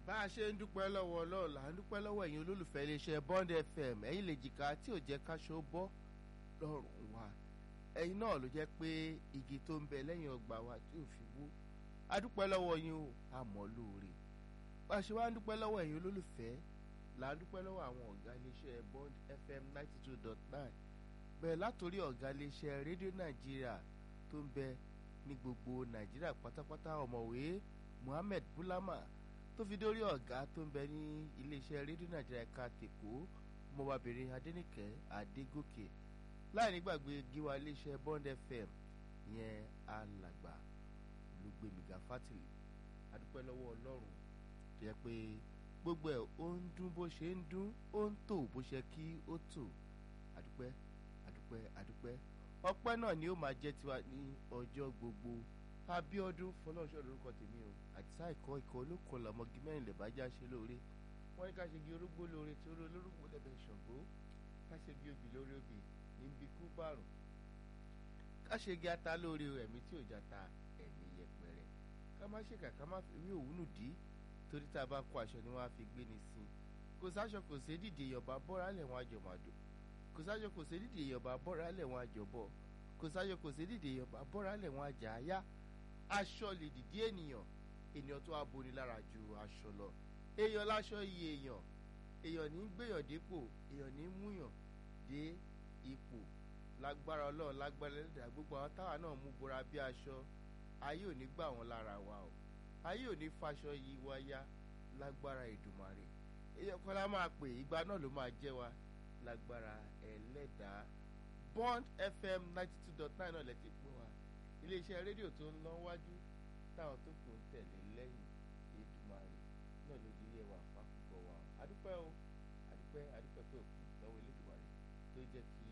bá a ṣe ń dúpẹ́ lọ́wọ́ ọlọ́run là ń dúpẹ́ lọ́wọ́ ẹ̀yin olólùfẹ́ iléeṣẹ́ Bond FM ẹ̀yin lè jìkà tí ò jẹ́ káṣọ bọ́ lọ́rùn wa ẹ̀yin náà ló jẹ́ pé igi tó ń bẹ lẹ́yìn ọgbà wa tí ò fi wó a dúpẹ́ lọ́wọ́ yín o a mọ̀ lóore bá a ṣe wá ń dúpẹ́ lọ́wọ́ ẹ̀yin olólùfẹ́ là ń dúpẹ́ lọ́wọ́ àwọn ọ̀gá iléeṣẹ́ Bond FM ninety two dot nine bẹ́ẹ̀ látòrí ọ̀gá iléeṣẹ́ rédíò Nàìjíríà tó ń bẹ ní gbogbo Nàìjíríà pátápátá ọ̀mọ̀wé Muhammed Bulama tó fi dórí ọ̀gá tó ń bẹ ní iléeṣẹ́ rédíò Nàìjíríà ẹ̀ka tèkó ọmọbabìnrin Adénìkẹ́ Adégòkè láì nígbàgbé gíwá iléeṣẹ́ Bond FM yẹn alàgbà olùgbèmíga Fátìlì adúpẹ́ lọ́wọ́ Ọlọ́run tó yẹ pé gbogbo ẹ̀ ó ń dún bó ṣe ń dún ó ń tò bó ṣe kí ó tò adúpẹ́ adúpẹ́ adúpẹ́ ọpẹ́ náà ni ó máa jẹ́ tiwa ní ọjọ́ gbogbo Abíọ́dún Fọlọ́runṣọ́ lórúkọ tèmi o àtisá ìkọ́ ikọ̀ olókun lọ́mọgi mẹ́rin lè bá já ṣe lóore wọ́n ní ká ṣe gi orógbó lóore tí oró olórúkọ lẹ́bẹ̀ẹ́ ṣọ̀gbó ká ṣe gi obì lórí obì níbi kú bàrùn ká ṣe gi ata lóore ẹ̀mí tí ò já ta ẹ̀mí yẹpẹrẹ ká má ṣe kà ká má fi ewé òwúnù dí torí tá a bá kó aṣọ ni wọ́n á fi gbé ni sí i kò sáṣọ kò sí dìde ìyọ̀bá bọ́ra lẹ̀ wọ́n àjọ màdò kò sáṣọ kò sí dìde ìyọ̀bá bọ́ra lẹ̀ wọ́n àjọ bọ̀ kò sáṣọ kò sí dìde ìyọ̀bá bọ́ra lẹ̀ wọ́n àjà áyá aṣọ lè dìde ènìyàn ènìyàn tó aboni lára ju aṣọ lọ èèyàn láṣọ iye èèyàn èèyàn ní gbéyàn dépò èèyàn ní múyàn dé ipò lágbára ọlọ́run lágbára ẹlẹ́dàá gbogbo àwọn táwa náà mú bora bí aṣọ ayé ò ní gbà wọ́n lára wa o ayé ò ní faṣọ yí wa yá lágbára Èdùmàrè èèyàn kan lá máa pè ìgbà náà ló máa jẹ́ wa lágbára ẹlẹ́dàá Bond FM ninety two dot nine náà lẹ ti pè wá iléeṣẹ́ rédíò tó ń lọ wájú táwọn tó kù ń tẹ̀lé lẹ́yìn Èdùmàrè náà ló di ilé wa fàkùkọ wa adúpẹ́ o adúpẹ́ adúpẹ́ pé òkú lọ́wọ́ Elédùmarè tó jẹ́ kí